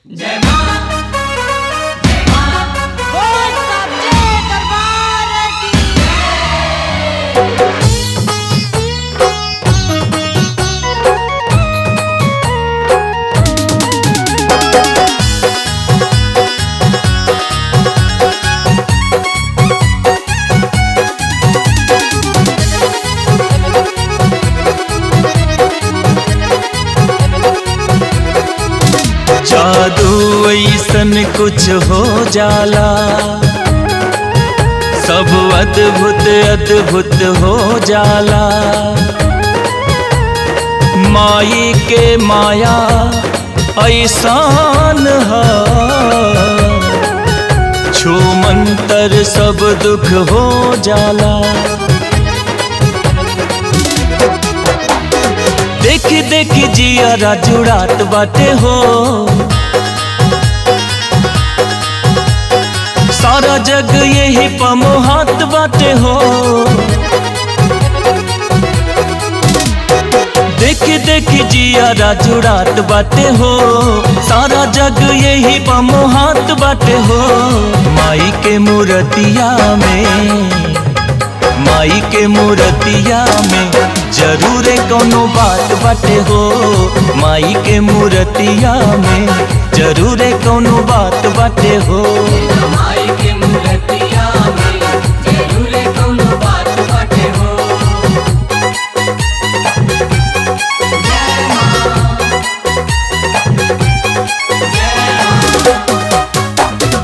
जय मां जय मां बोल सच्चे दरबार की जादू ऐसन कुछ हो जाला सब अद्भुत अद्भुत हो जाला माई के माया ऐसान है छू मंतर सब दुख हो जाला देख देख जियारा जुड़ात बाटे हो सारा जग यही पमोहात बाटे हो देख देख जियारा जुड़ात बाटे हो सारा जग यही पमोहात बाटे हो माई के मूर्तिया में माई के मूर्तिया में जरूर कोनो बात बाटे हो माई के मूर्तिया में जरूर कोनो बात बाटे हो माई के मूर्तिया में जरूर कौनो बात बाटे हो जय मां जय मां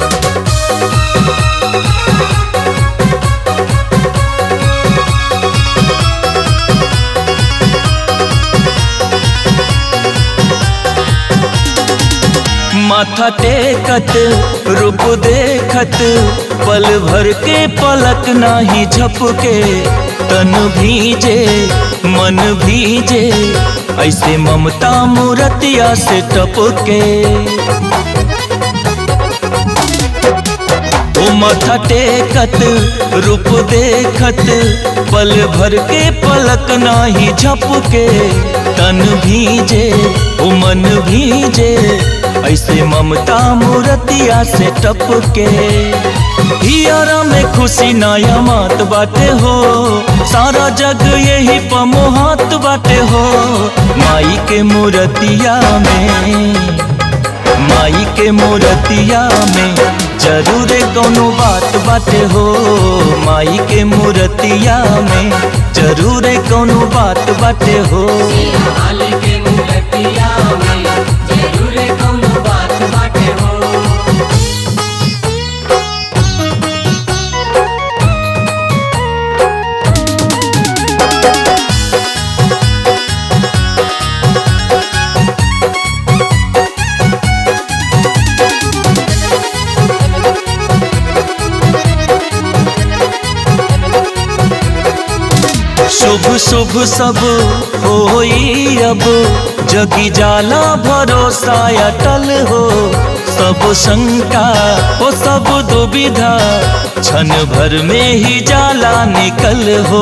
माथा टेकत रूप देखत पल भर के पलक नाही झपके तन भीजे मन भीजे ऐसे ममता मूर्तिया से टपके ओ माथा टेकत रूप देखत पल भर के पलक नाही झपके तन भीजे ओ मन भीजे ऐसे ममता मूर्तिया से टपके हियारा में खुशी नया मात बाटे हो सारा जग यही पमोहात बाटे हो माई के मूर्तिया में माई के मूर्तिया में जरूर कोनो बात बाटे हो माई के मूर्तिया में जरूर कोनो बात बाटे हो हाल के मूर्तिया में जरूर कौनो बात बाटे हो शुभ शुभ सब होई अब जगी जाला भरोसा अटल हो सब शंका हो सब दुविधा क्षण भर में ही जाला निकल हो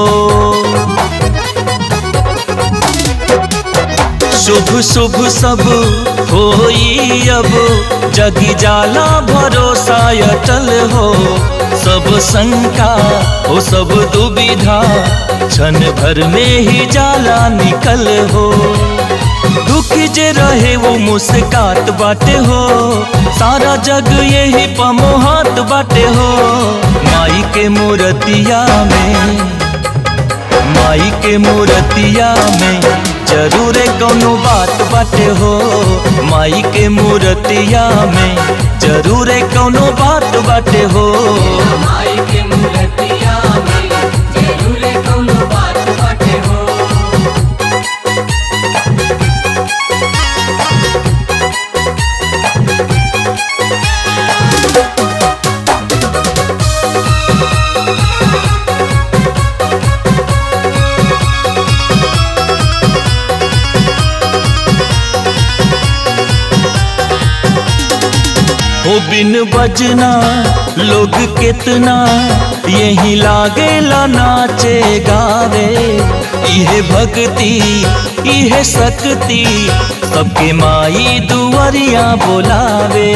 शुभ शुभ सब होई अब जगी जाला भरोसा अटल हो सब शंका हो सब दुविधा क्षण भर में ही जाला निकल हो दुखी जे रहे वो मुस्कात बाटे हो सारा जग यही पमोहात बाटे हो माई के मूर्तिया में माई के मूर्तिया में जरूर कोनो बात बाटे हो माई के मूर्तिया में जरूर कोनो बात बाटे हो माई के मूर्तिया में जरूर कौनो बात बाटे हो हो बिन बजना लोग कितना यही लागेला नाचे गावे इहे भक्ति इहे शक्ति सबके माई दुआरिया बोलावे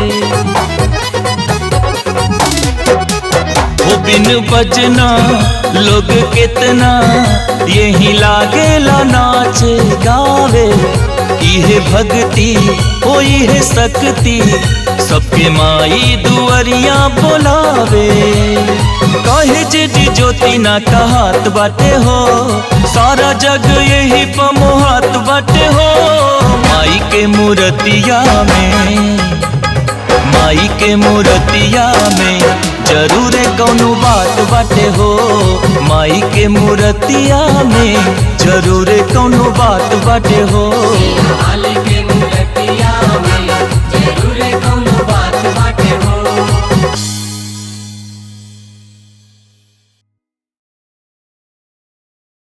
हो बिन बजना लोग कितना यही लागेला नाचे गावे इहे भक्ति ओ इहे शक्ति सबके माई दुआरिया बोलावे कहे जे जी ज्योति ना कहत बाटे हो सारा जग यही पमोहत बाटे हो माई के मूर्तिया में माई के मूर्तिया में जरूर कौनो बात बाटे हो माई के मूर्तिया में जरूर कौनो बात बाटे हो